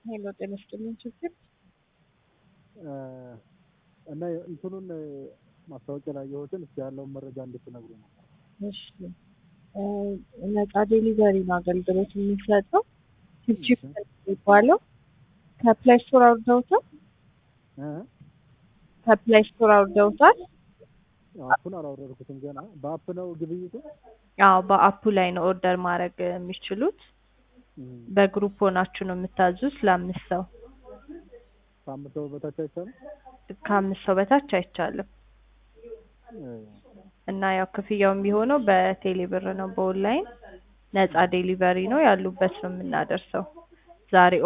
ሄሎ ጤና ይስጥልኝ ችግር እና እንትኑን ማስታወቂያ ላይ ያየሁትን እስኪ ያለውን መረጃ እንድትነግሩ ነው። እሺ ነጻ ዴሊቨሪ ነው አገልግሎት የሚሰጠው ቺፕ የሚባለው ከፕላይ ስቶር አውርደውታል ከፕላይ ስቶር አውርደውታል አፑን አላወረድኩትም ገና። በአፕ ነው ግብይቱ? አዎ በአፑ ላይ ነው ኦርደር ማድረግ የሚችሉት በግሩፕ ሆናችሁ ነው የምታዙት ለአምስት ሰው ከአምስት ሰው በታች አይቻልም? ከአምስት ሰው በታች አይቻልም እና ያው ክፍያው የሚሆነው በቴሌ ብር ነው በኦንላይን ነጻ ዴሊቨሪ ነው ያሉበት ነው የምናደርሰው ዛሬ